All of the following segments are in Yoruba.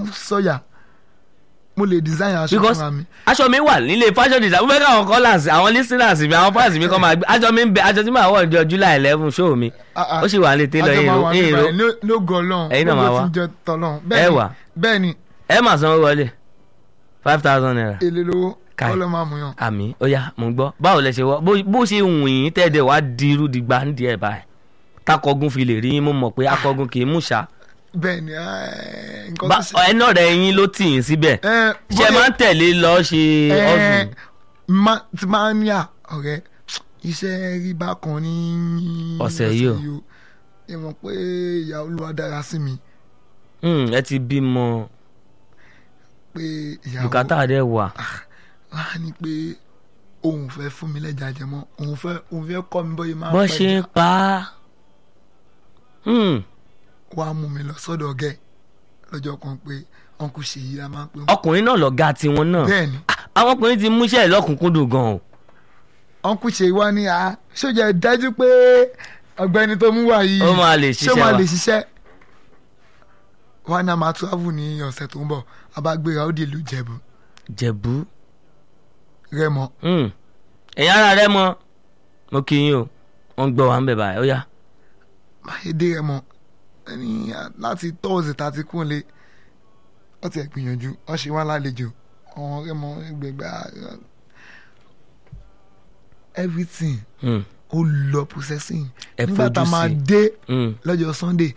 sọ̀yà mo lè design aṣọ because fúnra mi aṣọ mi wà nílé fashion design mo fẹ́ káwọn callers àwọn listeners mi àwọn fans mi kọ́ máa gbé aṣọ mi ń bẹ aṣọ tí màá wọ̀ ọjọ́ july eleven show mi Ah, ah. ó sì wà nílé tailor Àjọ yìí máa ro wà yìí níbẹ̀ ro ní- ní ògo Ọlọ́run Ẹ̀yin náà máa gbogbo wá. tí ń jẹ tọ́lọ́run Ẹ bẹ́ẹ̀ wà. ni bẹ́ẹ̀ ni ẹ máa sanwó wọlé five thousand naira èlé lówó Kai. ọlọ́ máa mú yàn àmì ó yá mo ń gbọ́ báwo lẹ ṣe wọ bó- bó ṣe wùn yín tẹ́ẹ̀dẹ̀ wá di irú dìgbà ń di ẹ̀ báyìí takọ̀gùn fi lè rí yín mo mọ̀ pé akọ̀gùn kì í mú ṣá bẹ́ẹ̀ ni ẹ́, nǹkan Bá- tó ṣe ẹnà rẹ̀ yín ló tì yín síbẹ̀ ẹ́, ṣe bóyá- máa ń tẹ̀lé lọ ṣe ẹ́, ọ̀sùn ma- ti máa ń yà ọ̀rẹ́ iṣẹ́ rí bákan ní Ọ̀sẹ̀ yìí o. o ẹ mọ̀ pé ìyá olúwa dára sí mi ẹ ti bímọ pé ìyàwó bùkátà rẹ̀ wà wá ní pé òun fẹ́ fún mi lẹ́jà jẹmọ́ òun fẹ́ òun fẹ́ kọ́ mi bóyá máa bọ́ pẹ́ ṣe ń jà. pa á Hmm. wá mú mi lọ sọ́dọ̀ ọ̀gẹ́ lọ́jọ́ kan pé ọ̀nkù ṣèyí la máa ń pè wọ́n. ọkùnrin náà lọ̀gá tiwọn náà bẹ́ẹ̀ ni Ah, àwọn ọkùnrin ti múṣẹ́ lọ́kùnkúndùn gan o ọ̀nkù ṣèyí wá ní a ṣójà dájú pé ọ̀gbẹ́ni tó mú wá yìí ó máa lè ṣé ṣiṣẹ́ máa wa lè ṣiṣẹ́ wá ní a máa travel ní ọ̀sẹ̀ tó ń bọ̀ a bá gbéra ó di ìlú Ìjẹ̀bú jẹ̀bú Rẹ́mọ Hmm. ẹ̀yin ara rẹ̀ mọ mo kí yín o wọ́n gbọ́ wa ń bẹ̀ báyìí ó yá máyédé Rẹ́mọ ẹni láti tọ́ọ̀sì tá a ti kún lé wọ́n ti ẹ̀ gbìyànjú wọ́n ṣe wá lálejò ọ̀hún Rẹ́mọ gbẹgbẹ́ everything Hmm. ó lọ processing Ẹ nígbà tá a fojú máa sí. dé Hmm. lọ́jọ́ Sunday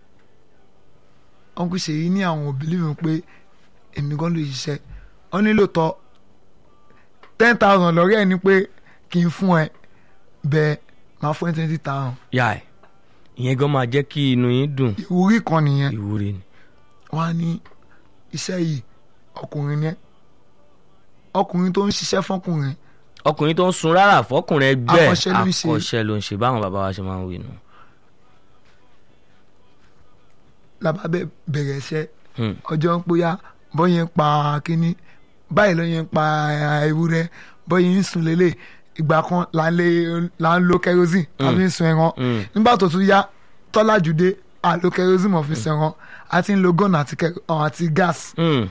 uncle Ṣèyí ní àwọn òbí mi pé èmi gan ló ṣiṣẹ́ wọ́n nílò tọ́ ten thousand lọ́rẹ́ ẹ̀ ni pé kí n fún ẹ bẹ́ẹ̀ máa fún ẹ twenty thousand yá ẹ̀ ìyẹn gan máa jẹ́ kí inú yín dùn ìwúrí kan nìyẹn ìwúre ni wọ́n á ní iṣẹ́ yìí ọkùnrin ni ẹ́ ọkùnrin tó ń ṣiṣẹ́ fọkùnrin ọkùnrin tó ń sun rárá fọkùnrin ẹgbẹ́ Akọ́ṣẹ́ ló ń ṣe. akọ́ṣẹ́ ló ń ṣe báwọn bàbá wa ṣe máa ń wí nù. làbá bẹ- bẹ̀rẹ̀ iṣẹ́ Hmm. ọjọ́ ń pòyà bọ́yẹn ń pa kínní báyìí lọ́yẹn ń pa ewúrẹ́ bọ́yẹn ń sun lélẹ̀ ìgbà kan là ń lé- là ń lo kerosene tàbí ń sun ẹran Hmm. nígbà tó tún yá tọ́lájúdé àlo kerosene mọ̀ fi sun ẹran a ti ń lo gọ́nà àti kẹ- ọ̀, àti gas Hmm.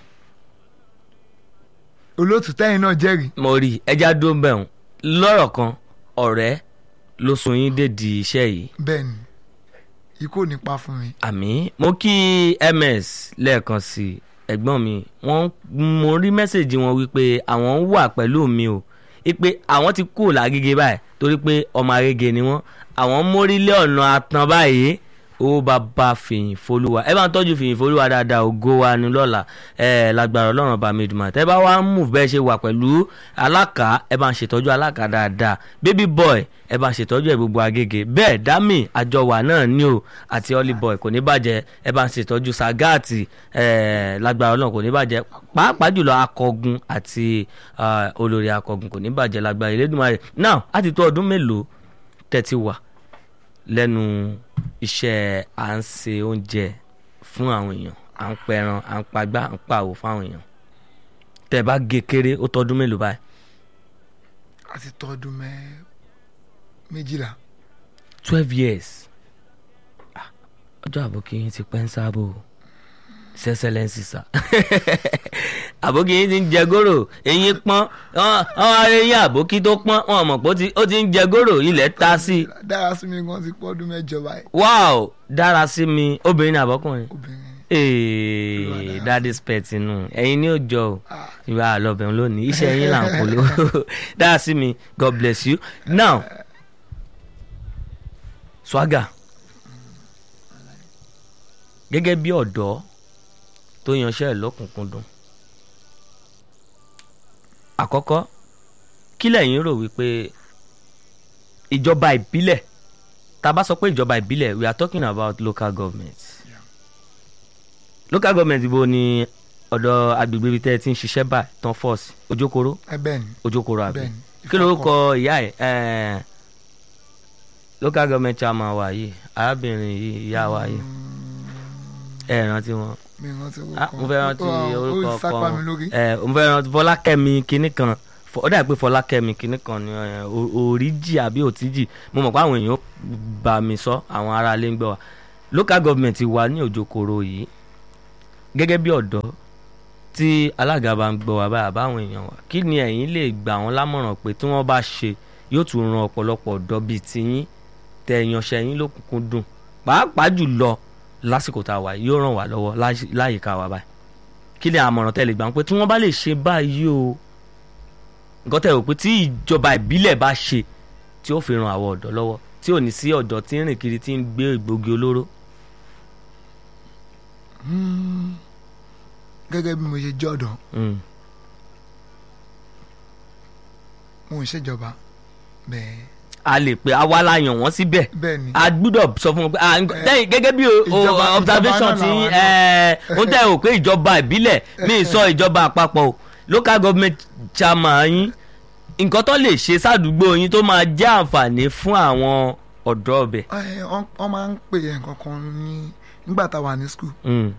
olóòtú tẹ́yìn náà jẹ́rìí mo rí ẹja dó ń bẹ̀rùn lọ́rọ̀ kan ọ̀rẹ́ ló sun yín dédi iṣẹ́ yìí bẹ́ẹ̀ ni ikú ò ní pa fún mi àmì mo kí ms lẹ́ẹ̀kan sí i ẹ̀gbọ́n mi wọ́n mo rí mẹ́sẹ̀gì wọn wípé àwọn wà pẹ̀lú mi o wípé àwọn ti kúrò lágége báyìí torí pé ọmọ agége ni wọ́n àwọn mórílé ọ̀nà àtàn báyìí owó bàbá fìyìn folúwa ẹ bá ń tọ́jú fìyìn folúwa dáadáa ògo wa ni lọ́la ẹ lágbára ọlọ́run bá mi dùnmọ̀ tẹ́ bá wá ń mú bẹ́ẹ̀ ṣe wà pẹ̀lú alákà ẹ bá ń ṣètọ́jú alákà dáadáa baby boy ẹ bá ń ṣètọ́jú ẹ gbogbo agége bẹ́ẹ̀ dami àjọwà náà ní o àti holly boy kò ní bàjẹ́ ẹ bá ń ṣètọ́jú sagati ẹ lágbára ọlọ́run kò ní bàjẹ́ pàápàá jùlọ akọgun àti ah, olórí akọgun kò ní bàjẹ́ lágbára Elédùmarè now á ti tó ọdún mélòó tẹ́tí wà lẹ́nu iṣẹ́ à ń se oúnjẹ fún àwọn èèyàn à ń pẹran à ń pagbá à ń pàwò fáwọn èèyàn tẹ́ bá gé kéré ó tọdún mélòó báyìí àti tọ́dún mẹ́ méjìlá twelve years Ah, ọjọ́ àbókí yín ti pẹ́ ń sáàbò sẹ́sẹ́lẹ́nsì sá àbókí yín ti ń jẹ góró eyín pọ́n wọ́n wá rí eyín àbókí tó pọ́n wọ́n mọ̀ pé ó ti- ó ti ń jẹ góró ilẹ̀ ta sí i dára sí mi gan ti pọ́dún mẹ́jọ báyìí wow dára sí mi obìnrin ní àbọ́kùnrin obìnrin ee daddy's pet inú ẹ̀yin ní òjò o Ah. ìwà àlọ́bẹ̀rún lónìí iṣẹ́ yín là ń polówó dára sí mi god bless you now swagger gẹ́gẹ́ bí ọ̀dọ́ tó yanṣẹ́ ẹ̀ lọ́kùnkúndùn àkọ́kọ́ kí lẹ̀yin rò wípé ìjọba ìbílẹ̀ tá a bá sọ pé ìjọba ìbílẹ̀ we are talking about local government local government ibo ni ọ̀dọ̀ agbègbè ibi tẹ́ ẹ ti ń ṣiṣẹ́ báyìí tán force ojokoro ẹ bẹ́ẹ̀ ni ojokoro àbí Bẹ́ẹ̀ni, kí ló kọ ìyá ẹ̀ ẹ̀ local government chairman wa yìí arábìnrin yìí ìyá wa yìí ẹ rántí wọn mi rántí Ah, mo fẹ́ rántí orúkọ ó sápá mi lórí kan ẹ mo fẹ́ rántí fọlákẹ́mi kinní kan Fọ- ó dà pé fọlákẹ́mi kinní kan ni ẹ, O- oríjì àbí òtíjì mo mọ̀ pé àwọn èèyàn bá mi sọ àwọn ará ilé ń gbọ́ wa local government wa ní òjòkòrò yìí gẹ́gẹ́ bí ọ̀dọ́ tí alága bá ń gbọ́ wá báyà báwọn èèyàn wa kí ni ẹ̀yin lè gbà wọ́n lámọ̀ràn pé tí wọ́n bá ṣe yóò tún ran ọ̀pọ̀lọpọ̀ ọ̀dọ́ bíi tiyín tẹ ìyanṣẹ́ yín lókùnkùn dùn pàápàá jùlọ lásìkò tá a wà yìí, yóò ràn wá lọ́wọ́ láyì- láyìíká wa báyìí kí ni àmọ̀ràn tẹ́ lè gbà wọ́n pé tí wọ́n bá lè ṣe báyìí o nǹkan tẹ́ rò pé tí ìjọba ìbílẹ̀ bá ṣe tí ó fi ran àwọn ọ̀dọ́ lọ́wọ́ tí ò ní sí ọ̀dọ́ tí ń rìn kiri tí ń gbé ìgbógi olóró. gẹ́gẹ́ bí mo ṣe jẹ́ ọ̀dọ́ Mm. mo ń ṣèjọba bẹ́ẹ̀ a lè pe àwa la yàn wọ́n síbẹ̀ bẹ́ẹ̀ ni a gbúdọ̀ sọ fún wọn pé ah, nk- Eh, lẹ́yìn gẹ́gẹ́ bí o- o- ìjọba- observation ìjọba ti náà làwọn ó tẹ̀ ò pé ìjọba ìbílẹ̀ mi sọ ìjọba àpapọ̀ o local government chairman yín nǹkan tó lè ṣe sádùúgbò yín tó máa jẹ́ àǹfààní fún àwọn ọ̀dọ́ ọbẹ̀. ẹ, wọ́n wọ́n máa ń pè é nǹkan kan ní nígbà tá a wà ní skul Mm,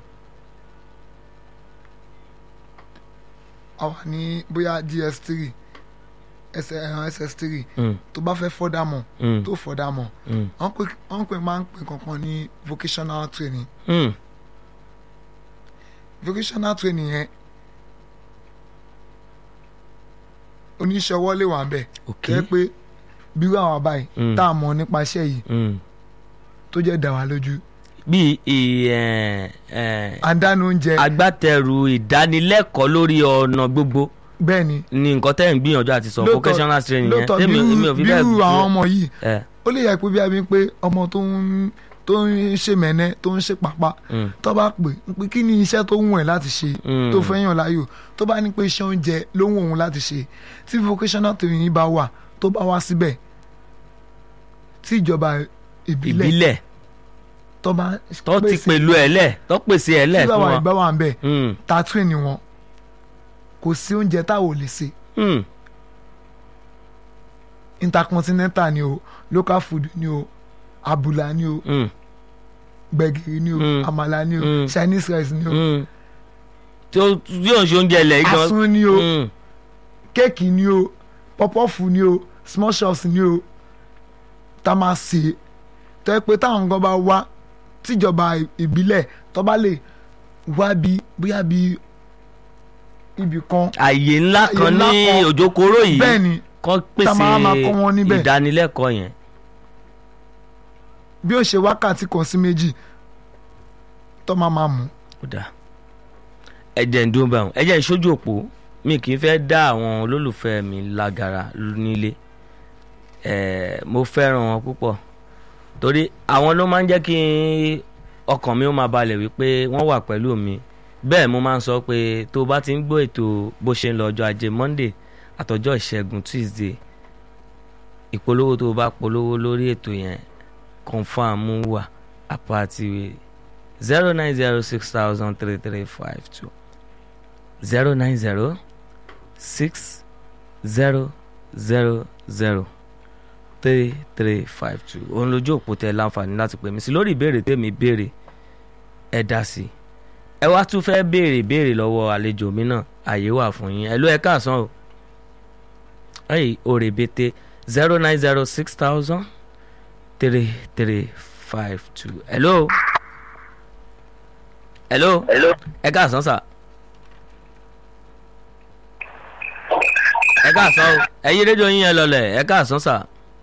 a wà ní bóyá gs three ss three mm, tó bá fẹ́ fọ́dà mọ̀ mm, tó fọ́dà mọ̀ mm, wọ́n pè wọ́n pè máa ń pè kankan ní vocational training mm. vocational training yẹn oníṣẹ́ ọwọ́ lè wà ń bẹ̀ ok jẹ́ pé bírú àwọn báyìí Mm. tá a mọ̀ nípa iṣẹ́ yìí mm. tó jẹ́ dà wá lójú bí ì- ẹ̀, ẹ̀, àdánù oúnjẹ agbátẹrù ìdánilẹ́kọ̀ọ́ lórí ọ̀nà gbogbo bẹ́ẹ̀ ni ni nǹkan tẹ́ ń gbìyànjú àti sọ Lóòótọ́- vocational training yẹn lóòótọ́ tèmi èmi ò bírú fi bẹ́ẹ̀ bírú àwọn ọmọ yìí ẹ̀, ó lè yẹ pé bí a bí pé ọmọ tó ń tó ń ṣe mẹ́nẹ́ tó ń ṣe pàpà mm, tó bá pè ń pé kí ni iṣẹ́ tó wù ẹ́ láti ṣe Mm. tó fẹ́ yàn láàyò tó bá ní pé iṣẹ́ oúnjẹ ló wù òun láti ṣe tí vocational training yìí bá wà tó bá wá síbẹ̀ tí ìjọba ìbílẹ̀ ìbílẹ̀ tó bá tó ti pèsè- pẹ̀lú ẹ̀ lẹ̀ tó pèsè ẹ̀ lẹ̀ tí fún bàbá wọn. ìgbà wà ń bẹ̀ Mm, ta train wọn kò sí oúnjẹ táwọn ò lè ṣe mm, intercontinental ni o local food ni o abula ni o mm, gbẹ̀gìrì ni o Mm. àmàlà ni o Mm. chinese rice ni o mm. tí ó tí ó ń ṣe oúnjẹ ilẹ̀ yìí gan. asun ni o Mm, kéèkì ni o pọpọ́fù ni o small shops ni o tá a máa sè é tó yẹ pé táwọn nǹkan bá wá tíjọba ìbílẹ̀ tó bá lè wá bí bóyá bí ibì kan àyè ńlá Àyè kan ńlá ní kan. òjòkóró yìí bẹ́ẹ̀ ni kọ́ tá a máa máa kọ́ wọn pèsè níbẹ̀. ìdánilẹ́kọ̀ọ́ yẹn. bí ó ṣe wákàtí kan sí méjì tó máa máa mú ó dáa ẹ̀jẹ̀ ń dún báwọn ẹ̀jẹ̀ ń ṣojú òpó mi kì í fẹ́ dá àwọn olólùfẹ́ mi lágara nílé ẹ̀ẹ́ mo fẹ́ràn wọn púpọ̀ torí àwọn ló máa ń jẹ́ kí ọkàn mi ó máa balẹ̀ wípé wọ́n wà pẹ̀lú mi bẹ́ẹ̀ mo máa ń sọ pé tó o bá ti ń gbọ́ ètò bó ṣe ń lọ ọjọ́ ajé monday àtọjọ́ ìṣẹ́gun tuesday ìpolówó tó o bá polówó lórí ètò yẹn confam wà àpàtì zero nine zero six thousand three three five two zero nine zero six zero zero zero three three five two òun lójú òpó tẹ láǹfààní láti pè mí sí lórí ìbéèrè tèmi béèrè ẹ dá sí i ẹ wá tún fẹ́ béèrè béèrè lọ́wọ́ àlejò mi náà àyè wà fún yín ẹ ló ẹ káàsán o ẹyìn òrè bété zero nine zero six thousand three three five two hello hello Hello. ẹ káàsán sà ẹ káàsán o ẹ yí rédíò yín yẹn lọlẹ̀ ẹ káàsán sà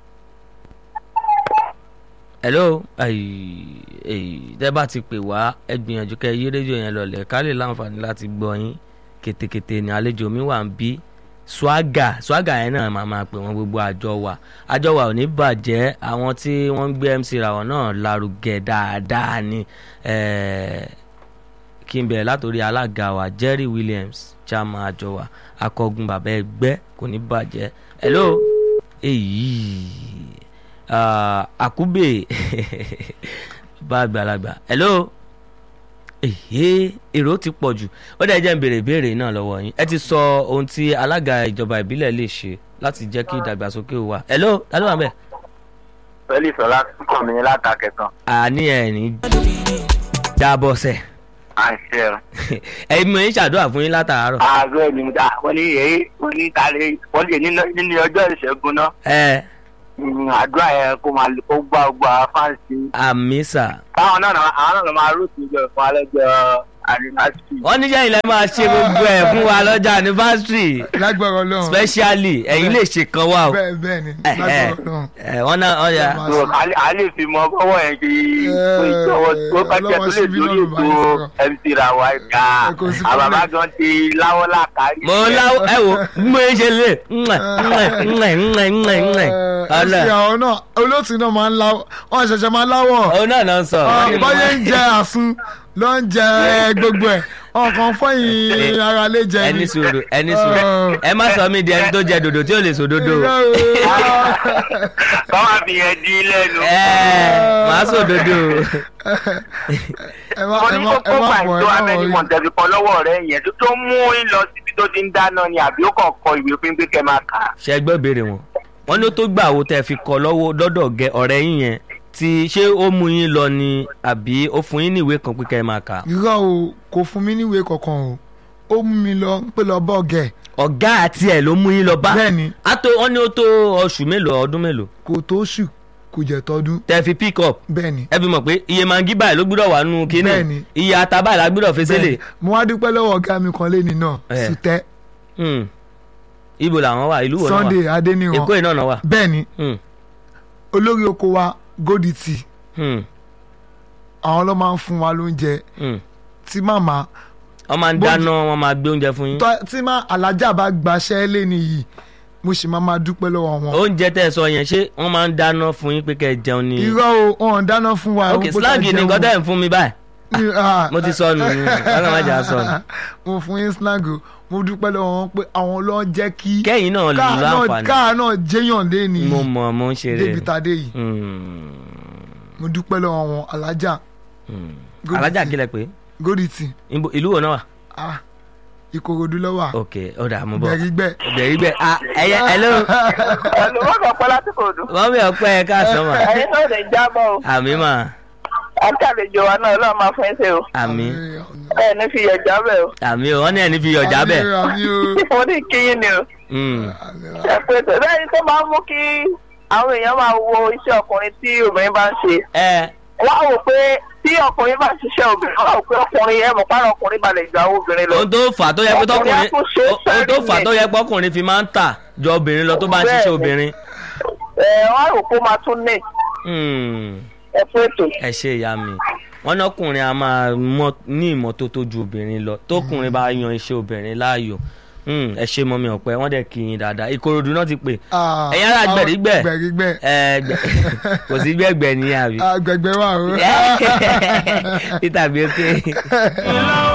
hello ayi ayi tẹ bá ti pè wá ẹ gbìyànjú kẹ yí rédíò yẹn lọlẹ̀ ká lè láǹfààní láti gbọ́ yín kétékété ni àlejò mi wà ń bí swaga swaga yẹn náà máa máa pè wọ́n gbogbo àjọ wa àjọ wa ò ní bàjẹ́ àwọn tí wọ́n ń gbé MC Rawon náà lárugẹ dáadáa ni eh, kí n bẹ̀rẹ̀ látòrí alága wa Jerry Williams chairman àjọ wa akọgun bàbá ẹgbẹ́ kò ní bàjẹ́ hello èyí ah, àkúbè bá àgbàlagbà hello èyí èrò ti pọ̀ jù ó dẹ̀ jẹ́ ń béèrè ìbéèrè náà lọ́wọ́ yín ẹ ti sọ ohun tí alága ìjọba ìbílẹ̀ lè ṣe láti jẹ́ kí ìdàgbàsókè wà hello ta ló wà bẹ́ẹ̀. Felix ọlá kàn mí látàkẹ́tàn. àní ẹ̀ ní jábọ̀ sẹ̀ à ń ṣe ẹ. ẹ̀yin mi ń ṣàdúrà fún yín látàárọ̀. ààrẹ ni mo dá wọ́n ní èyí wọ́n ní kálí wọ́n lè nínú ọjọ́ ìṣẹ́gun náà. ẹ Mm, àdúrà yẹn kó máa kó gbá gbá fáǹsì. àmì sà táwọn náà náà- àwọn náà ló máa rúùtù ìjọ fún alẹ́jọ́ anniversary. wọ́n níṣẹ́ ilẹ̀ máa ṣe gbogbo ẹ̀ fún wa lọ́jà anniversary lágbára ọlọ́run specially ẹ̀yin lè ṣe kan wá o bẹ́ẹ̀ bẹ́ẹ̀ ni Eh, lágbára eh, ọlọ́run. eh, wọ́n náà ọ̀ya Máa So, ṣe. a lè- a lè fi mọ bọ́wọ́ yẹn kí ìjọwọ́ tó bá jẹ́ tó ọlọ́wọ́ lè síbí lórí lọ́rùn bá yín ètò sọ̀rọ̀. MC Rawa ẹ̀ka Ẹ kò sí àbàbà problem. gan ti láwọ́ làkárí. mo láwọ ẹ wo bí mo ṣe lè ńlẹ̀ ńlẹ̀ ńlẹ̀ ńlẹ̀ ńlẹ̀ ńlẹ̀ ọlẹ ọlẹ àwọn náà olóòtú náà máa ń láwọ wọn ṣẹ̀ṣẹ̀ máa ń láwọ̀ òun náà náà ń sọ bọ́yé ń jẹ àsun ló ń jẹ gbogbo ẹ̀ ọkàn fọyín ara lè jẹ ẹni sùúrù ẹni sùúrù ẹ má sọ mí di ẹni tó jẹ dòdò tí ò lè sòdodo o. Báwa fi yẹn dín lẹ́nu. ẹ màá sòdodo o. ẹ má Mo ẹ ní má ẹ kókó má pàì fọ tó ẹ má amẹ́ni wọrí. mọ̀tẹ́bí kan lọ́wọ́ rẹ̀ yẹn tó tó mú ń lọ síbi tó ti ń dáná ni àbí ó kàn kọ ìwé fún pé kẹ́ máa kà á. ṣe gbọ́ ìbéèrè wọn wọ́n ní ó tó gbà wo tẹ́ fi kọ́ lọ́wọ́ dọ́dọ̀ gẹ ọ̀rẹ́ yín yẹn tí ṣé ó mú yín lọ ni àbí ó fún yín ní ìwé kan pé kẹ́ ẹ máa kà á. irọ́ o kò fún mi níwèé kankan o ó mú mi lọ pé lọ bọ́ọ̀gẹ̀ ọ̀gá àti ẹ̀ ló mú yín lọ bá bẹ́ẹ̀ ni á tó wọ́n ní ó tó oṣù mélòó ọdún mélòó kò tó ṣù kò jẹ́ tọdún tẹ́ fi pick up bẹ́ẹ̀ ni ẹ fi mọ̀ pé iye mangi báyìí ló gbúdọ̀ wà nù kínní Bẹ́ẹ̀ni. iye ata báyìí la gbúdọ̀ fi sílẹ̀ mo wá dúpẹ́ lọ́wọ́ ọ̀gá mi kan lẹ́ni náà Eh. sùtẹ́ Hmm. ibo làwọn wà ìlú wo náà wà Sunday Adéníran èkó yìí náà náà wà. bẹ́ẹ̀ ni Hmm. olórí oko wa Godity Hmm. àwọn ló máa ń fún wa lóúnjẹ Hmm. tí màmá wọ́n máa ń Bó- dáná wọ́n máa gbé oúnjẹ fún yín. tọ́- tí má alájà bá gbaṣẹ́ lẹ́ni yìí mo sì máa máa dúpẹ́ lọ́wọ́ wọn. oúnjẹ tẹ́ ẹ sọ yẹn ṣé wọ́n máa ń dáná fún yín pé kẹ́ ẹ jẹun ni. irọ́ o wọn ò dáná fún wa. ok o, bó slang ṣe ni jẹun. nǹkan tẹ́ ẹ̀ ń fún mi báyìí. Ní- ah, mo ti sọnù ni ọlọ́run má jà sọnù. mo fún yín slang o mo dúpẹ́ lọ́wọ́ wọn pé àwọn ló ń jẹ́ kí kẹ́yìn náà lù káà náà láǹfààní. káà náà jẹ́yàn lẹ́ni mo yìí mọ̀ mo ń ṣeré. débi tadé yìí Hmm. mo dúpẹ́ lọ́wọ́ wọn alájà Hmm. Godity. alájà kílẹ̀ pé Godity Ibo- ìlú wo náà wà. ah Ìkòròdú lọ́wà ok ọ̀dà mo bọ̀ gbẹ̀rígbẹ̀ bẹ̀rí bẹ́ẹ̀ ah ẹ̀yẹ hello Ẹ̀lú wọ́n kàn pẹ́ lásìkò òdu. wọ́n mi ọ̀pẹ́ ẹ̀ káàsán mà Ẹ̀yin náà lè jábọ̀ o. àmì mà Àti àlejò wa náà Ọlọ́run máa fún ẹ́ ṣe o. àmì Ẹ ní fi yẹ̀ jábẹ̀ o. àmì o wọ́n ní ẹni fi yọ̀jà bẹ̀. àmì o Mo ní kíyìn ni o. Hmm. Ẹ pé bẹ́ẹ̀ni tó máa ń mú kí àwọn èèyàn máa wo iṣẹ́ ọkùnrin tí obìnrin bá ń ṣe. ẹ Wọ́n á wò pé tí ọkùnrin bá ń ṣiṣẹ́ obìnrin, wọ́n á wò pé ọkùnrin ẹ̀ mọ̀ pàrọ̀ ọkùnrin balẹ̀ ju àwọn obìnrin lọ. ohun tó fà á tó yẹ pé Ọkùnrin á tọkùnrin tún ṣe ohun tó fà á sẹ́rìn tó yẹ pé ọkùnrin fi máa ń tà jọ obìnrin lọ tó bá ń ṣiṣẹ́ Bẹ́ẹ̀ni. obìnrin. Ẹ wọ́n á wò pé ó máa tún ní Hmm. ẹ fún ètò. ẹ ṣe ìyá mi wọn ní ọkùnrin a máa mọ ní ìmọ́tótó ju obìnrin lọ tókùnrin bá yan iṣẹ́ obìnrin láàyò Hmm, ẹ ṣe mọ́mi ọ̀pẹ wọ́n dẹ̀ kí yín dáadáa ìkòròdú náà ti pè Ah, ẹ̀yin ará gbẹ̀rígbẹ̀ gbẹ̀rígbẹ̀ ẹ gbẹ kò sí gbẹ̀gbẹ̀ ní àbí Ah, gbẹ̀gbẹ̀ wà o. peter bí ó ké.